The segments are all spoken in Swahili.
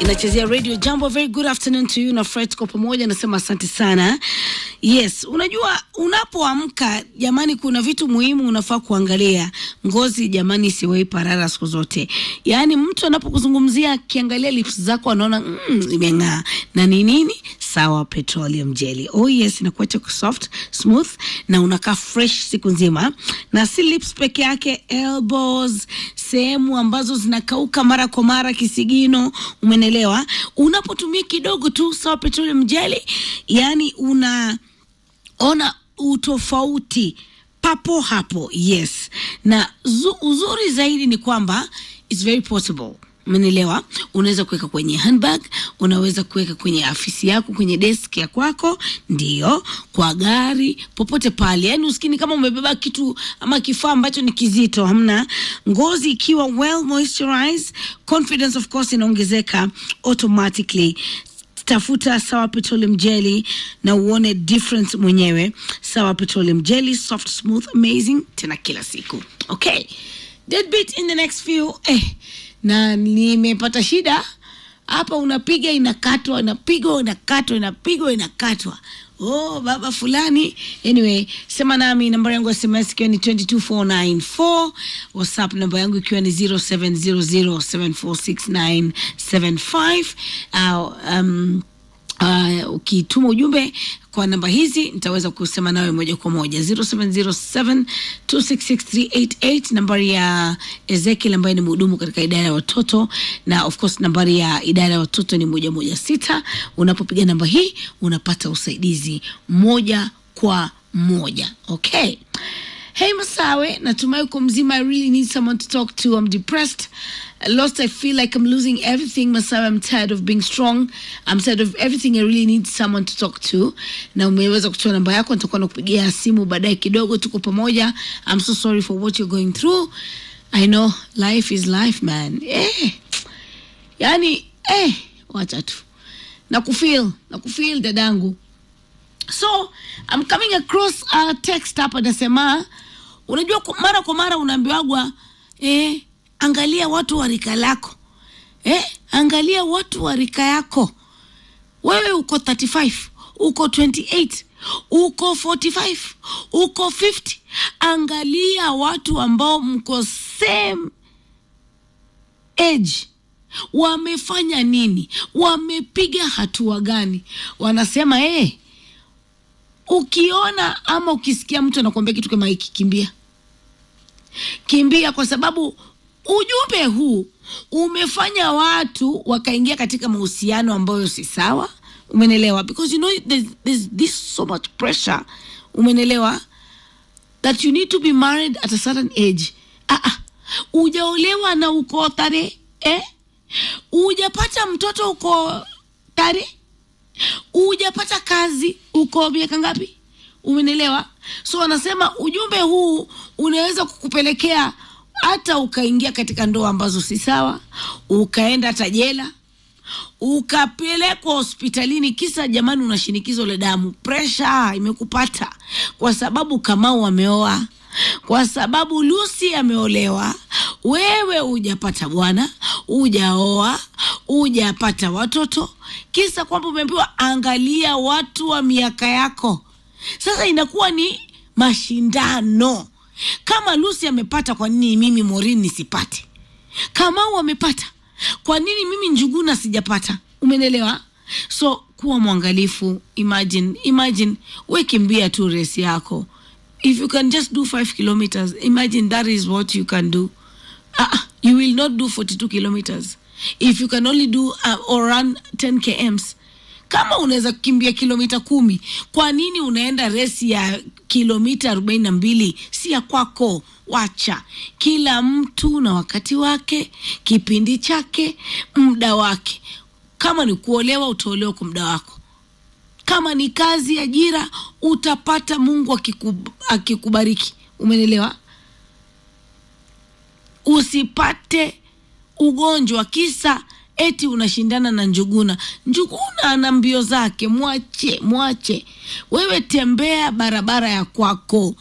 inachezea radio jambo very good afternoon to you na fred kwa pamoja nasema asante sana yes unajua unapoamka jamani kuna vitu muhimu unafaa kuangalia ngozi jamani isiwei parara siku zote yaani mtu anapokuzungumzia akiangalia lips zako anaona mm, imeng'aa na ni nini sawa petroleum jelly oh yes inakuacha soft smooth na unakaa fresh siku nzima na si lips peke yake elbows sehemu ambazo zinakauka mara kwa mara kisigino umenelewa unapotumia kidogo tu sawa petroleum jelly yani unaona utofauti papo hapo yes na zu, uzuri zaidi ni kwamba its very portable umenielewa unaweza kuweka kwenye handbag unaweza kuweka kwenye afisi yako kwenye desk ya kwako ndio kwa gari popote pale yaani usikini kama umebeba kitu ama kifaa ambacho ni kizito hamna ngozi ikiwa well moisturized confidence of course inaongezeka automatically tafuta sawa petroleum jelly na uone difference mwenyewe sawa petroleum jelly soft smooth amazing tena kila siku okay deadbeat in the next few eh, na nimepata shida hapa unapiga inakatwa inapigwa inakatwa inapigwa inakatwa oh baba fulani anyway sema nami namba yangu ya sms ikiwa ni 22494 whatsapp namba yangu ikiwa ni 0700746975 uh, um, uh, ukituma ujumbe kwa namba hizi nitaweza kusema nawe moja kwa moja 0707266388 nambari ya ezekiel ambaye ni mhudumu katika idara ya watoto na of course nambari ya idara ya watoto ni moja moja sita unapopiga namba hii unapata usaidizi moja kwa moja okay Hey Masawe, natumai uko mzima. I really need someone to talk to. I'm depressed. Lost, I feel like I'm losing everything. Masawe, I'm tired of being strong. I'm tired of everything. I really need someone to talk to. Na umeweza kutoa namba yako, nitakuwa nakupigia simu baadaye kidogo, tuko pamoja. I'm so sorry for what you're going through. I know life is life man. Eh. Yani, eh, wacha tu. Nakufeel, nakufeel dadangu. so I'm coming across a text hapa nasema unajua ku- mara kwa mara unaambiwagwa eh, angalia watu wa rika lako eh, angalia watu wa rika yako wewe uko 35 uko 28 uko 45 uko 50 angalia watu ambao mko same age wamefanya nini wamepiga hatua gani wanasema eh, ukiona ama ukisikia mtu anakuambia kitu kama hiki kimbia kimbia kwa sababu ujumbe huu umefanya watu wakaingia katika mahusiano ambayo si sawa umenelewa because you know there's, there's this so much pressure umenelewa that you need to be married at a certain age ah, ah. ujaolewa na uko tare eh? ujapata mtoto uko tare ujapata kazi uko miaka ngapi umenelewa so wanasema ujumbe huu unaweza kukupelekea hata ukaingia katika ndoa ambazo si sawa ukaenda hata jela ukapelekwa hospitalini kisa jamani una shinikizo la damu presha imekupata kwa sababu kamau ameoa kwa sababu lusi ameolewa wewe hujapata bwana hujaoa hujapata watoto kisa kwamba umeambiwa angalia watu wa miaka yako sasa inakuwa ni mashindano kama lusi amepata kwa nini mimi morini nisipate kamau amepata kwa nini mimi njuguna sijapata umenelewa so kuwa mwangalifu imagine imagine we kimbia tu resi yako if you can just do 5 kilometers imagine that is what you can do uh, you will not do 42 kilometers if you can only do uh, or run 10 kms kama unaweza kukimbia kilomita kumi kwa nini unaenda resi ya kilomita arobaini na mbili si ya kwako wacha kila mtu na wakati wake kipindi chake muda wake kama ni kuolewa utaolewa kwa muda wako kama ni kazi ajira utapata mungu akikub, akikubariki umenelewa usipate ugonjwa kisa eti unashindana na njuguna njuguna ana mbio zake mwache mwache wewe tembea barabara ya kwako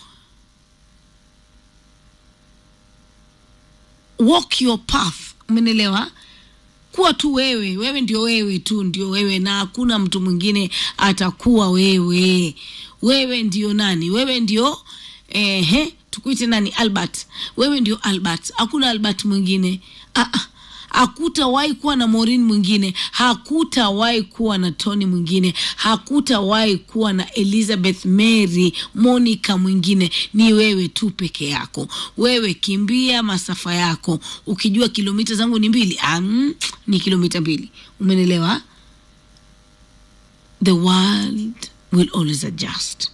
walk your path umenelewa kuwa tu wewe wewe ndio wewe tu ndio wewe na hakuna mtu mwingine atakuwa wewe wewe ndio nani wewe ndio ehe tukuite nani albert wewe ndio albert hakuna albert mwingine ah, ah hakutawahi kuwa na Maureen mwingine, hakutawahi kuwa na Tony mwingine, hakutawahi kuwa na Elizabeth Mary Monica mwingine. Ni wewe tu peke yako. Wewe kimbia masafa yako ukijua kilomita zangu ni mbili. Um, ni kilomita mbili, umenelewa? The world will always adjust.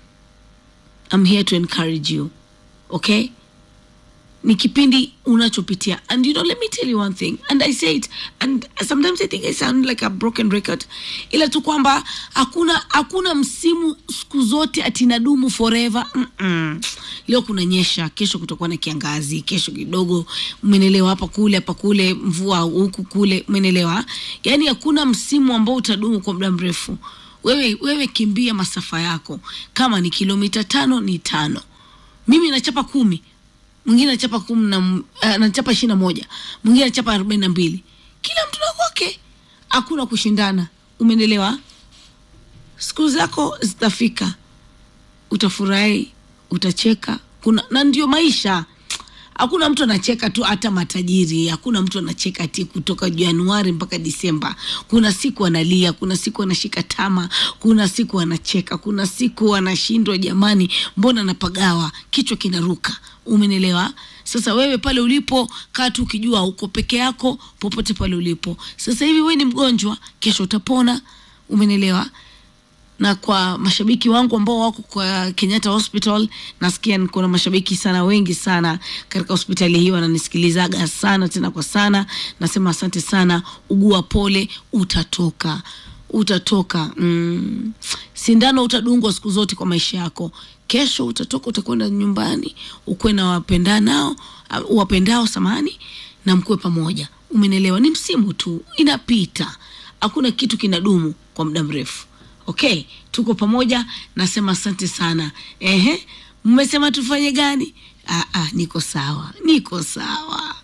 I'm here to encourage you, okay? ni kipindi unachopitia and you know let me tell you one thing and i say it and sometimes i think i sound like a broken record ila tu kwamba hakuna hakuna msimu siku zote atinadumu forever Mm-mm. leo kuna nyesha kesho kutakuwa na kiangazi kesho kidogo umenelewa hapa kule hapa kule mvua huku kule umenelewa yaani hakuna msimu ambao utadumu kwa muda mrefu wewe wewe kimbia masafa yako kama ni kilomita tano ni tano mimi nachapa kumi mwingine anachapa kumi na uh, anachapa ishirini na moja mwingine anachapa arobaini na mbili kila mtu na kwake hakuna kushindana umenelewa siku zako zitafika utafurahi utacheka kuna na ndio maisha hakuna mtu anacheka tu hata matajiri hakuna mtu anacheka ti kutoka januari mpaka disemba kuna siku analia kuna siku anashika tama kuna siku anacheka kuna siku anashindwa jamani mbona napagawa kichwa kinaruka umenelewa sasa wewe pale ulipo kaa tu ukijua uko peke yako popote pale ulipo sasa hivi wewe ni mgonjwa kesho utapona umenelewa na kwa mashabiki wangu ambao wako kwa Kenyatta Hospital, nasikia kuna mashabiki sana wengi sana katika hospitali hii wananisikilizaga sana tena kwa sana. Nasema asante sana, ugua pole, utatoka utatoka. Mm. Sindano utadungwa siku zote kwa maisha yako. Kesho utatoka, utakwenda nyumbani, ukuwe na wapendanao wapendao, samani na mkuwe pamoja. Umenelewa? Ni msimu tu, inapita. Hakuna kitu kinadumu kwa muda mrefu. Okay, tuko pamoja. Nasema asante sana. Ehe, mmesema tufanye gani? Ah, ah, niko sawa, niko sawa.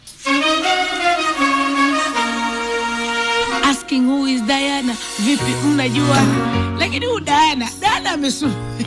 Asking who is Diana, vipi, mnajua? Lakini huyu Diana, Diana amesu